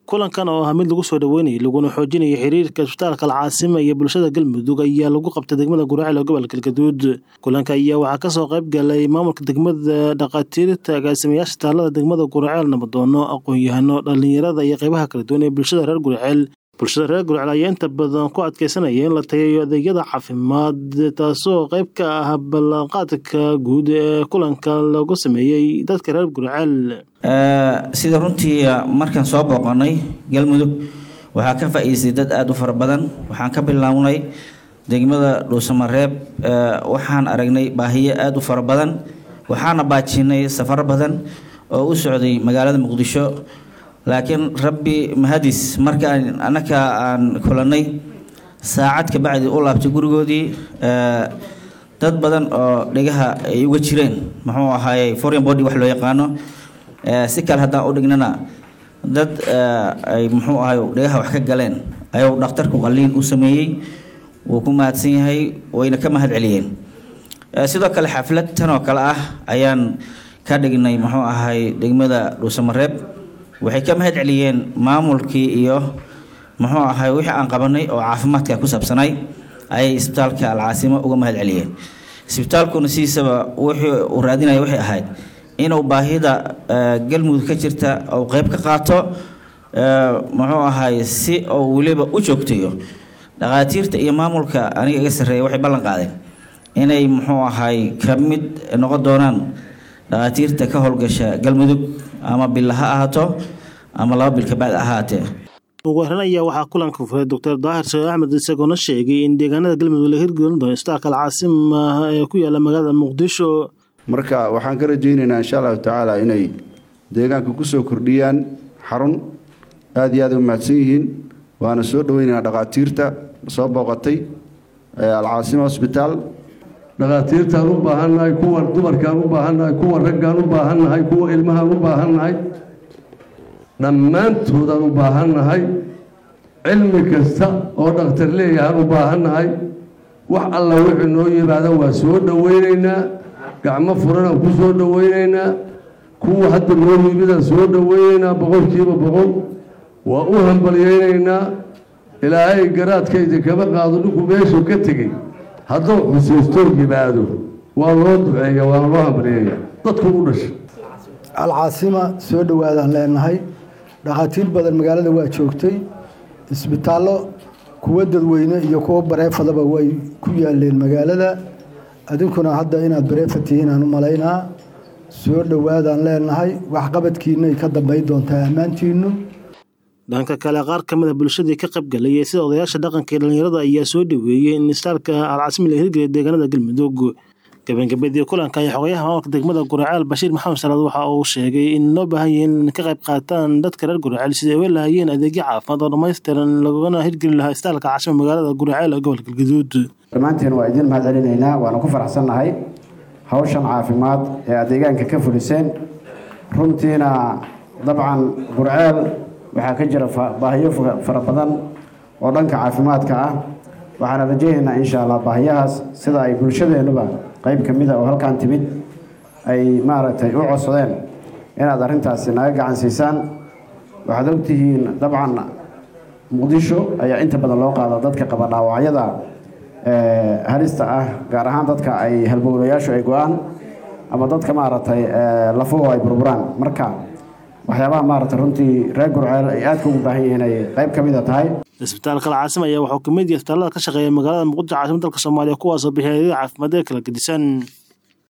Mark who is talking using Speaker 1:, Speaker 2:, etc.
Speaker 1: kulankan oo ah mid lagu soo dhaweynayay laguna xoojinaya xiriirka isbitaalka alcaasima iyo bulshada galmudug ayaa lagu qabtay degmada guraceel ee gobolka galgaduud kulanka ayaa waxaa kasoo qayb galay maamulka degmada dhakhaatiirta agaasimayaasha isbitaalada degmada guraceel nabadoono aqoon-yahano dhalinyarada iyo qeybaha kala duwan ee bulshada reer guraceel bulshada reer gurceel ayaa inta badan ku adkeysanaya in la tageeyo adeegyada caafimaad taasoo qayb ka ah ballanqaadka guud ee kulanka lagu sameeyey dadka reer gurceel
Speaker 2: sida runtii markaan soo booqanay galmudug waxaa ka faa-iistay dad aada u fara badan waxaan ka bilownay degmada dhuusamareeb waxaan aragnay baahiyo aada u fara badan waxaana baajinay safaro badan oo u socday magaalada muqdisho laakiin rabbi mahadis markaan annaka aan kulanay saacad ka bacdi u laabtay gurigoodii dad badan oo dhegaha ay uga jireen muxuu ahaayey foreign body wax loo yaqaano si kale haddaan u dhignana dad ay muxuu ahay dhegaha wax ka galeen ayuu dhakhtarku qaliin u sameeyey wuu ku mahadsan yahay wayna ka mahad celiyeen sidoo kale xaflad tan oo kale ah ayaan ka dhignay muxuu ahay degmada dhuusamareeb waxay ka mahad celiyeen maamulkii iyo muxuu ahay wixii aan qabanay oo caafimaadka ku saabsanay ayay isbitaalka alcaasimo uga mahad celiyeen isbitaalkuna sidiisaba wuxuu uu raadinaya waxay ahayd inuu baahida galmudug ka jirta uu qeyb ka qaato muxuu ahay si uu weliba u joogtayo dhakhaatiirta iyo maamulka aniga iga sarreeya waxay ballan qaadeen inay muxuu ahay ka mid noqon doonaan dhakhaatiirta ka howlgasha galmudug ama bil ha ahaato ama laba bil kabacdi ahaatee
Speaker 1: ugu horeyn ayaa waxaa kulanka furay doctor daahir sheekh axmed isagoona sheegay in deegaanada galmudug la hirgelin doono isbitaalka alcaasima ee ku yaala magaalada muqdisho
Speaker 3: marka waxaan ka rajaynaynaa insha allahu tacaala inay deegaanka kusoo kordhiyaan xarun aada iyo aad u mahadsan yihiin waana soo dhaweynaynaa dhakhaatiirta soo booqatay alcaasima hosbitaal
Speaker 4: dhakhaatiirtaan u baahannahay kuwa dumarkaan u baahannahay kuwa raggaan u baahannahay kuwa ilmahaan u baahannahay dhammaantoodaan u baahannahay cilmi kasta oo dhakhtar leeyahaan u baahannahay wax alla wixii noo yimaada waa soo dhoweynaynaa gacmo furanaan ku soo dhoweynaynaa kuwa hadda noo yimidaan soo dhoweynaynaa boqolkiiba boqol waa u hambalyeynaynaa ilaahay garaadkayda kama qaado dhinku meeshuu ka tegey hadduu xusiistoo yimaado waa loo duceeya waana loo hambalyeeya dadku u dhashay
Speaker 5: alcaasima soo dhowaadaan leenahay dhakhaatiir badan magaalada waa joogtay isbitaallo kuwa dadweyne iyo kuwa bareefadaba way ku yaaleen magaalada adinkuna hadda inaad bareefa tihiin aan u malaynaa soo dhowaadaan leenahay waxqabadkiinay ka dambayn doontaa ammaantiinu
Speaker 1: dhanka kale qaar ka mid a bulshadii ka qaybgalayay sida odayaasha dhaqanka iyo dhalinyarada ayaa soo dhaweeyey in isbitaalka alcaasimi la hirgeliya deegaanada galmudug gabagabadii kulanka ayaa xogayaha maamulka degmada guraceel bashiir maxamed salaad waxa uu sheegay in loo baahan yahay in ka qayb qaataan dadka reer guraceel sidai ay lahayeen adeegyo caafimaad oo dhammaystiran laguna hirgeli lahaa isbitaalka caasima magaalada guraceel ee gobolka galgaduud
Speaker 6: dhammaanteen waa idiin mahad celinaynaa waana ku faraxsannahay hawshan caafimaad ee aad deegaanka ka fuliseen runtiina dabcan gurceel waxaa ka jira baahiyo fara badan oo dhanka caafimaadka ah waxaana rajaynaynaa insha allah baahiyahaas sida ay bulshadeennuba qeyb ka mida oo halkan timid ay maaragtay u codsadeen inaad arrintaasi naga gacan siisaan waxaad ogtihiin dabcan muqdisho ayaa inta badan loo qaada dadka qaba dhaawacyada halista ah gaar ahaan dadka ay halbowlayaashu ay go-aan ama dadka maaragtay lafuhu ay burburaan marka waxyaabaha maaragtay runtii reer gurceel ay aadka ugu baahan yihiin ay qayb ka mida tahay
Speaker 1: isbitaalka alcaasima ayaa wuxuu ka mid yahay isbitaalada ka shaqeeya magaalada muqdisho caasimada dalka soomaaliya kuwaasoo bixiya adeega caafimaad ee kala gedisan